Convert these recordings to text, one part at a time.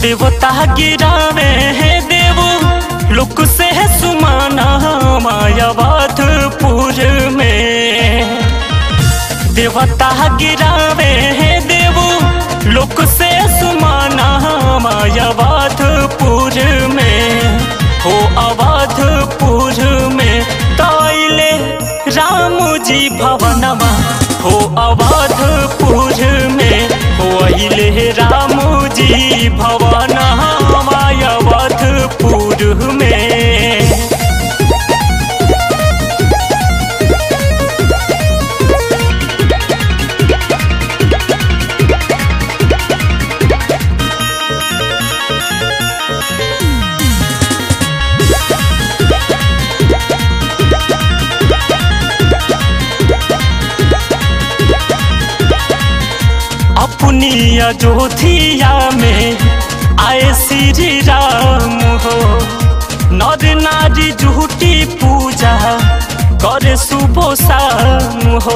देवता गिरावे है देवो लुक से है सुमाना मायावाधपुर में देवता गिरावे है देवो लुक से सुमाना मायावाधपुर में हो अवधपुर में ताइले राम जी भवनमा हो अवधपुर में हो अइले राम जी भवना अवधपुर में अपनी अयोध्या में आए श्री राम हो नर नारी झूठी पूजा करे सुबह शाम हो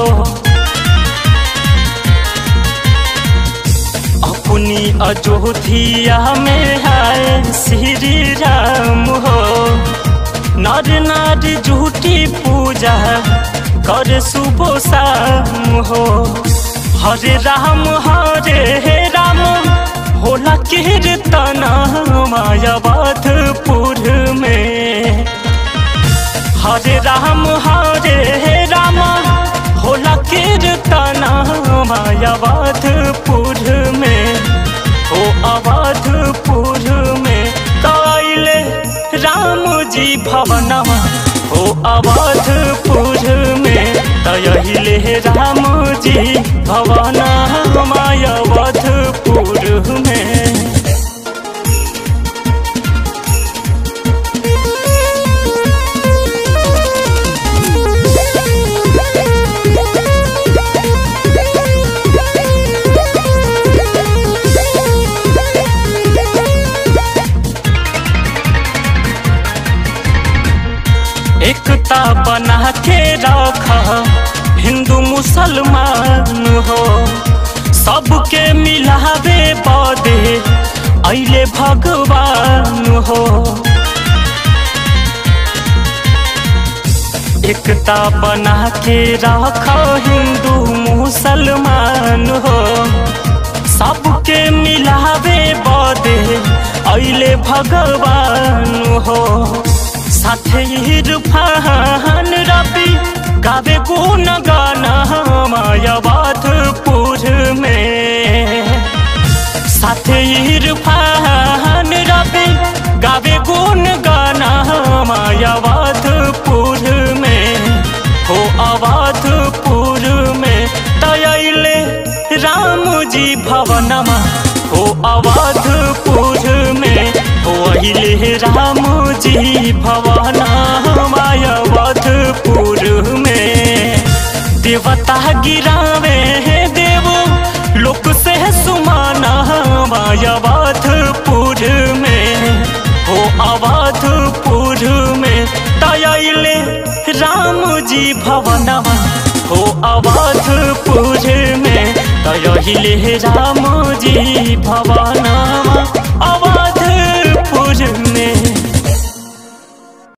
अपनी अयोध्या में आए श्री राम हो नर नारी झूठी पूजा करे सुबह शाम हो हरे राम हरे राम होला कीर्तन मायावाधपुर में हरे राम हरे राम होला कीर्तन मायावाधपुर में हो अवधपुर में कैले राम जी भवनमा हो अवधपुर में तहिले राम जी भवना मायावधपुर में एकता बना के रखा हिंदू मुसलमान हो सबके मिलावे बदे अले भगवान हो एकता बना के रखा हिंदू मुसलमान हो सबके मिलावे बदे अले भगवान हो साथे इरफान रबी गावे गुण गाना मायावाधपुर में साथे इरफान रबी गावे गुण गाना मायावाधपुर में हो अवधपुर में तयले राम जी भवनमा हो अवधपुर में हो अइले राम जी भवना मायावधपुर में देवता गिरावे है देवो लोक से सुमाना मायावधपुर में हो अवधपुर में तयले राम जी भवनमा हो अवधपुर में तयले राम जी भवनमा